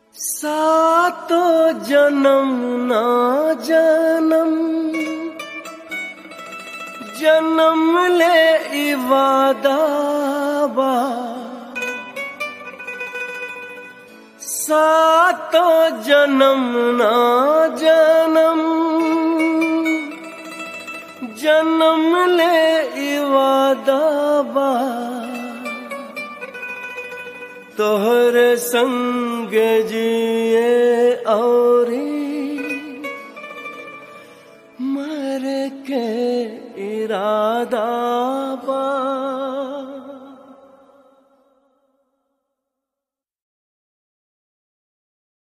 सातो जन्म ना जन्म जन्म ले इवादा बा सातो जन्म ना जन्म जन्म ले इवादा बा तोहर संग जिए औरी मर के इरादा बा